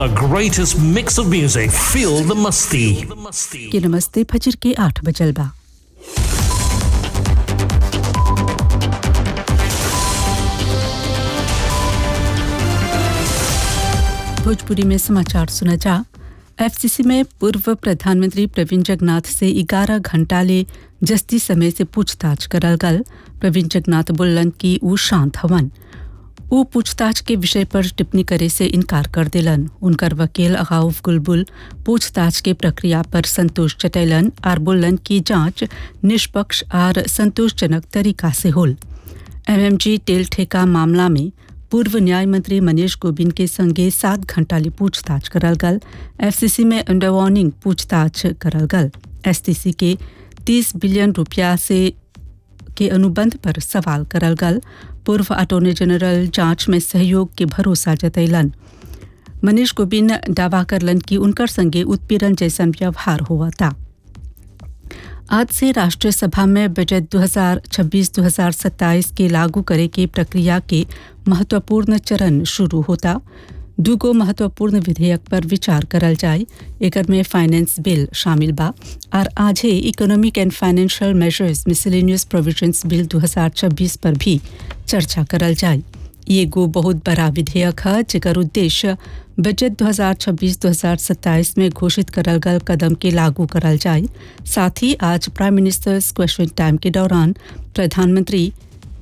The greatest mix of music. Feel the musty. के नमस्ते फजर के आठ बजल बा भोजपुरी में समाचार सुना जा एफसीसी में पूर्व प्रधानमंत्री प्रवीण जगन्नाथ से 11 घंटा ले जस्ती समय से पूछताछ करल गल प्रवीण जगन्नाथ बोलन कि ऊ शांत हवन ऊ पूछताछ के विषय पर टिप्पणी करे से इनकार कर दिलन उनकर वकील अगाउफ गुलबुल पूछताछ के प्रक्रिया पर संतोष जतैलन और बोलन कि जांच निष्पक्ष और संतोषजनक तरीका से होल एमएमजी तेल ठेका मामला में पूर्व न्याय मंत्री मनीष गोबिंद के संगे सात घंटा ले पूछताछ करल गल एफसीसी में अंडर वार्निंग पूछताछ करल गल एसटीसी के 30 बिलियन रुपया से के अनुबंध पर सवाल करल गल पूर्व अटॉर्नी जनरल जांच में सहयोग के भरोसा जतैलन मनीष गोबिंद दावा करलन कि उनकर संगे उत्पीड़न जैसन व्यवहार हुआ था आज से राष्ट्रीय सभा में बजट 2026-2027 के लागू करे के प्रक्रिया के महत्वपूर्ण चरण शुरू होता दूगो महत्वपूर्ण विधेयक पर विचार करल जाए एकर में फाइनेंस बिल शामिल बा और आज ही economic and financial measures miscellaneous provisions bill 2026 पर भी चर्चा करल जाए ये गो बहुत बड़ा विधेयक है जेकर उद्देश्य बजट 2026-2027 में घोषित करल गल कदम के लागू करल जाए साथ ही आज प्राइम मिनिस्टर्स क्वेश्चन टाइम के दौरान प्रधानमंत्री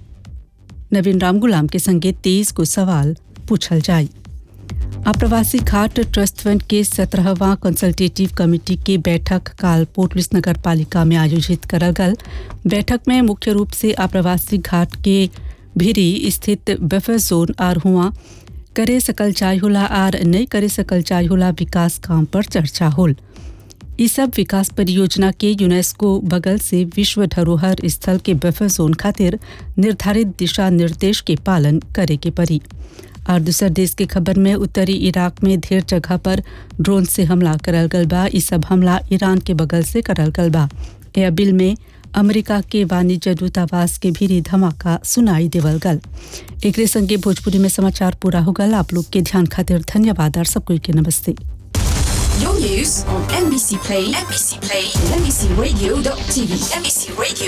नवीन रामगुलाम के संगे तेईस को सवाल पूछल जाए आप्रवासी घाट ट्रस्ट फंड के सत्रहवां कंसल्टेटिव कमेटी के बैठक काल पोर्टलिस नगर पालिका में आयोजित करल गल बैठक में मुख्य रूप से आप्रवासी घाट के भिरी स्थित बफर जोन और हुआ करे सकल चाय होला और नहीं करे सकल चाय होला विकास काम पर चर्चा होल ई सब विकास परियोजना के यूनेस्को बगल से विश्व धरोहर स्थल के बफर जोन खातिर निर्धारित दिशा निर्देश के पालन करे के पड़ी और दूसर देश के खबर में उत्तरी इराक में ढेर जगह पर ड्रोन से हमला करल गल बा ई सब हमला ईरान के बगल से करल गल बा यह बिल में अमेरिका के वाणिज्य दूतावास के भीरी धमाका सुनाई देवल गल एकरे संगे भोजपुरी में समाचार पूरा हो गल आप लोग के ध्यान खातिर धन्यवाद और सब कोई के नमस्ते Your news on NBC Play, NBC Play, and NBCRadio.tv, NBC Radio.